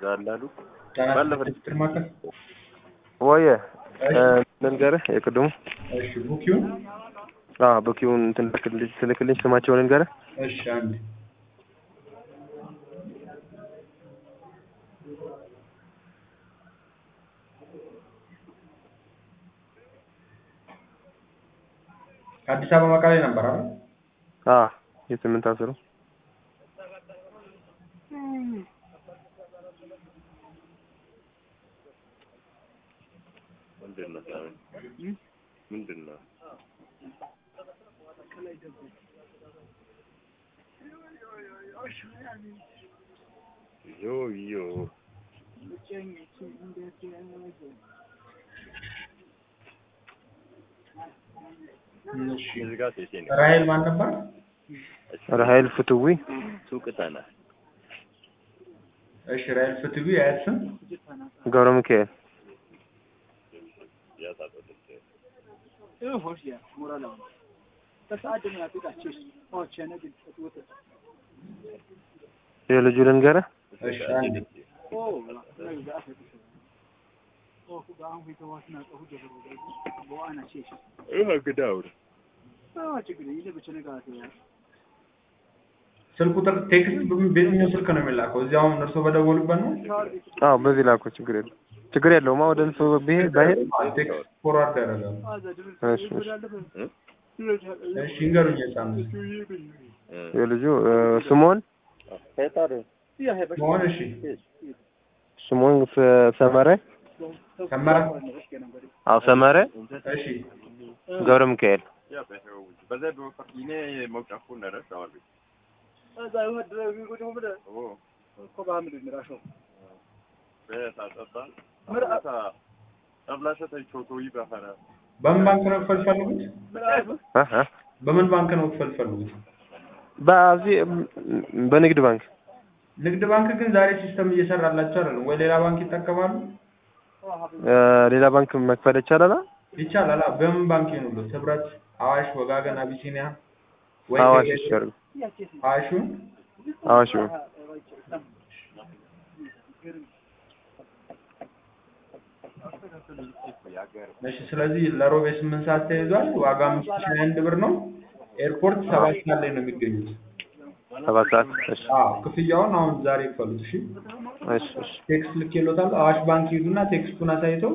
እንዳሉ ባለፈ ማከል ወየ ልንገርህ የቅድሙ እሺ ቡኪውን አዎ ቡኪውን እንትን ልክልኝ ትልክልኝ ስማቸውን ልንገርህ እሺ አንድ ከአዲስ አበባ መቀሌ ነበር አይደል? አዎ የስምንት አስሩ ምንድን ነው ሳሚ? ምንድን ነው ዮ ዮ እሺ እዚህ ጋር ሴቴ ነው ራሄል ማን ነበር? ራሄል ፍትዊ ሱቅ ተና እሺ ራሄል ፍትዊ የአያት ስም ገብረ ሚካኤል የልጁ ልንገርህ እሺ አንድ ይህ ግዳው ስልክ ቁጥር ቴክስት በየትኛው ስልክ ነው የሚላከው? እዚያውም እርሶ በደወሉበት ነው? አዎ በዚህ ላኩ ችግር የለም ችግር የለውም ወደ እሱ ብሄድ ባሄድ ቴክስት ፎርዋርድ ያደርጋሉ። እሺ እሺ እሺ ይንገሩኝ የጻኑ የልጁ እ፣ ስሞን መሆን እሺ ስሞን ሰ- ሰመረ ሰመረ አዎ ሰመረ እሺ ገብረ ሚካኤል በዛ በፈኪኔ መውጫፉ ነረስ አዋል በምን ባንክ ነው መክፈል ፈልጉት? እ እ በምን ባንክ ነው መክፈል ፈልጉት? በዚህ በንግድ ባንክ ንግድ ባንክ ግን ዛሬ ሲስተም እየሰራላቸው አይደለም ወይ ሌላ ባንክ ይጠቀማሉ? እ፣ ሌላ ባንክ መክፈል ይቻላል ይቻላል። አዎ። በምን ባንክ ይኑሉት? ህብረት፣ አዋሽ፣ ወጋገን፣ አቢሲኒያ ወይ አዋሽ ከጌ- ይሻላል አዋሹን አዋሽ እሺ። ስለዚህ ለሮቤ ስምንት ሰዓት ተይዟል። ዋጋ አምስት ሺህ አንድ ብር ነው። ኤርፖርት ሰባት ሰዓት ላይ ነው የሚገኙት። ሰባት ሰዓት እሺ አዎ ክፍያውን አሁን ዛሬ ይክፈሉት። እሺ እሺ እሺ ቴክስት ልኬሎታል። አዋሽ ባንክ ሂዱና ቴክስቱን አሳይተው